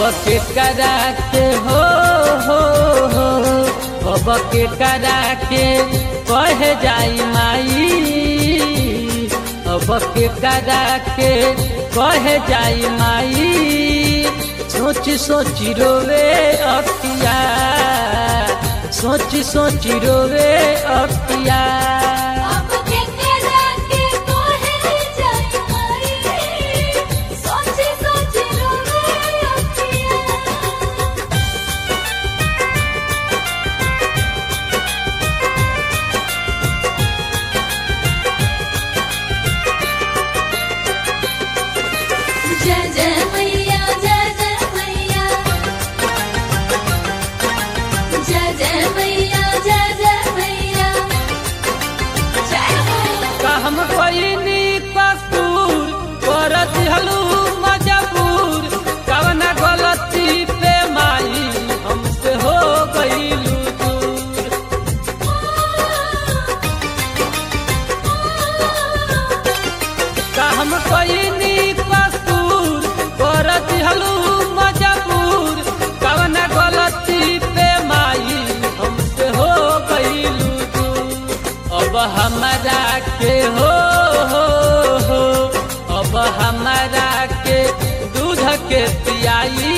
के करा के हो हो हो अब के करा के कह जाई माई अब के करा के कह जाई माई सोच सोच रोवे अखिया सोच सोच रोवे अखिया अब के करा के कोहे जाई माई सोच सोच रोवे अखियाँ जय जय मैया जय जय मैया जय जय मैया जय जय मैया जय हो का हम कोई कसूर कर दिहलू मजबूर कवना गलती पे माई हमसे हो गईलू दूर का हम कोई कसूर कर दिहलू मजबूर कवना गलती पे माई हमसे हो गईलू दूर अब हमारा के हो हो हो अब हमारा के दूध के पियाई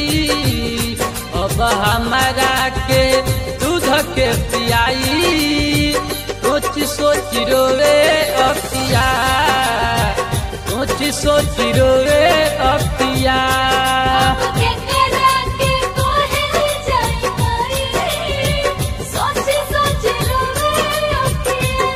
अब हमारा के दूध के पियाई सोच सोच रोवे अखिया सोच सोच रोवे अखिया अब के करा के कोहे जाई माई सोच सोच रोवे अखियाँ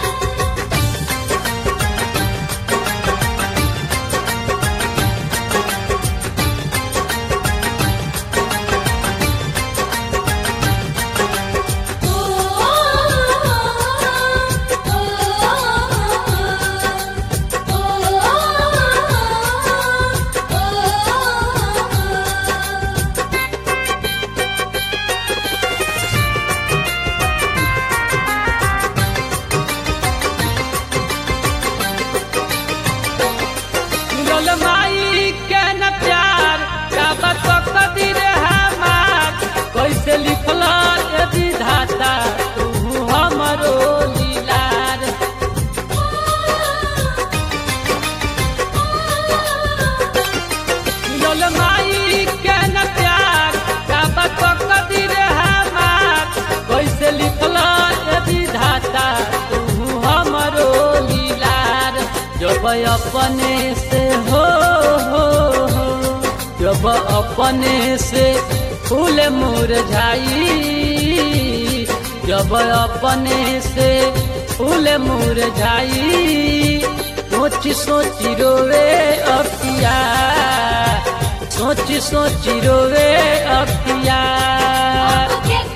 मिलल माई के न प्यार का बत कदीर हमार कैसे लिखल ए विधाता तू हमरो लीलार मिलल माई के न प्यार का बत कदीर हमार कैसे लिखल ए विधाता तू हमरो लीलार जब अपने से हो हो हो जब अपने से फूल मुरझाई जब अपने से फूल मुरझाई सोच सोच रोवे अखिया सोच सोच रोवे अखिया अब के